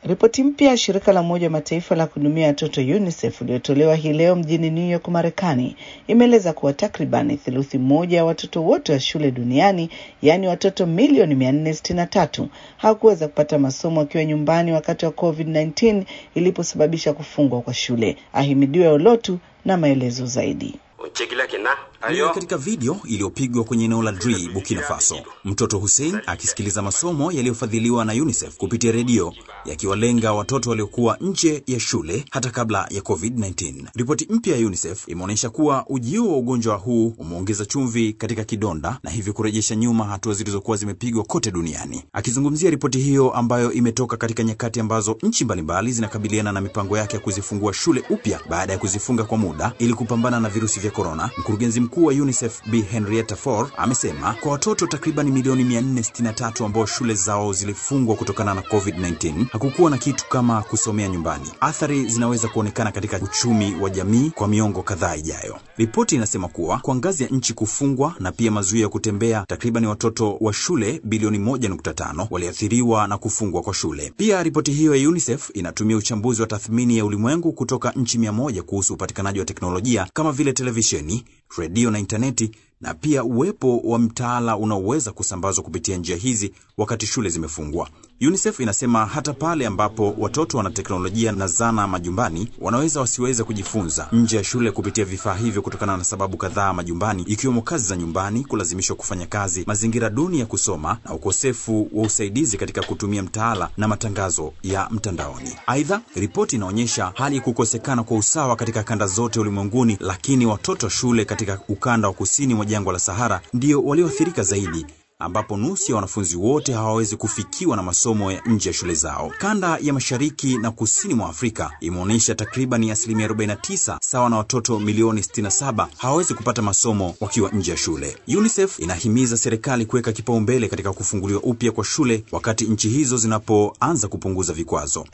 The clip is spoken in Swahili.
Ripoti mpya ya shirika la Umoja wa Mataifa la kuhudumia watoto UNICEF iliyotolewa hii leo mjini New York, Marekani, imeeleza kuwa takriban theluthi moja ya watoto wote wa shule duniani, yaani watoto milioni mia nne sitini na tatu hawakuweza kupata masomo wakiwa nyumbani wakati wa COVID-19 iliposababisha kufungwa kwa shule. Ahimidiwe Olotu na maelezo zaidi. Ni katika video iliyopigwa kwenye eneo la Dri, Burkina Faso, mtoto Hussein akisikiliza masomo yaliyofadhiliwa na UNICEF kupitia redio yakiwalenga watoto waliokuwa nje ya shule hata kabla ya COVID-19. Ripoti mpya ya UNICEF imeonyesha kuwa ujio wa ugonjwa huu umeongeza chumvi katika kidonda na hivyo kurejesha nyuma hatua zilizokuwa zimepigwa kote duniani. Akizungumzia ripoti hiyo ambayo imetoka katika nyakati ambazo nchi mbalimbali zinakabiliana na mipango yake ya kuzifungua shule upya baada ya kuzifunga kwa muda ili kupambana na virusi vya korona, mkurugenzi mkuu wa UNICEF Bi Henrietta Fore amesema kwa watoto takriban milioni 463 ambao shule zao zilifungwa kutokana na COVID-19 hakukuwa na kitu kama kusomea nyumbani. Athari zinaweza kuonekana katika uchumi wa jamii kwa miongo kadhaa ijayo. Ripoti inasema kuwa kwa ngazi ya nchi kufungwa na pia mazuio ya kutembea, takriban watoto wa shule bilioni 1.5 waliathiriwa na kufungwa kwa shule. Pia ripoti hiyo ya UNICEF inatumia uchambuzi wa tathmini ya ulimwengu kutoka nchi mia moja kuhusu upatikanaji wa teknolojia kama vile televisheni, redio na intaneti na pia uwepo wa mtaala unaoweza kusambazwa kupitia njia hizi wakati shule zimefungwa. UNICEF inasema hata pale ambapo watoto wana teknolojia na zana majumbani, wanaweza wasiweze kujifunza nje ya shule kupitia vifaa hivyo kutokana na sababu kadhaa majumbani, ikiwemo kazi za nyumbani, kulazimishwa kufanya kazi, mazingira duni ya kusoma na ukosefu wa usaidizi katika kutumia mtaala na matangazo ya mtandaoni. Aidha, ripoti inaonyesha hali ya kukosekana kwa usawa katika kanda zote ulimwenguni, lakini watoto shule katika ukanda wa kusini mwa jangwa la Sahara ndio walioathirika zaidi ambapo nusu ya wanafunzi wote hawawezi kufikiwa na masomo ya nje ya shule zao. Kanda ya mashariki na kusini mwa Afrika imeonyesha takriban asilimia 49 sawa na watoto milioni 67 hawawezi kupata masomo wakiwa nje ya shule. UNICEF inahimiza serikali kuweka kipaumbele katika kufunguliwa upya kwa shule wakati nchi hizo zinapoanza kupunguza vikwazo.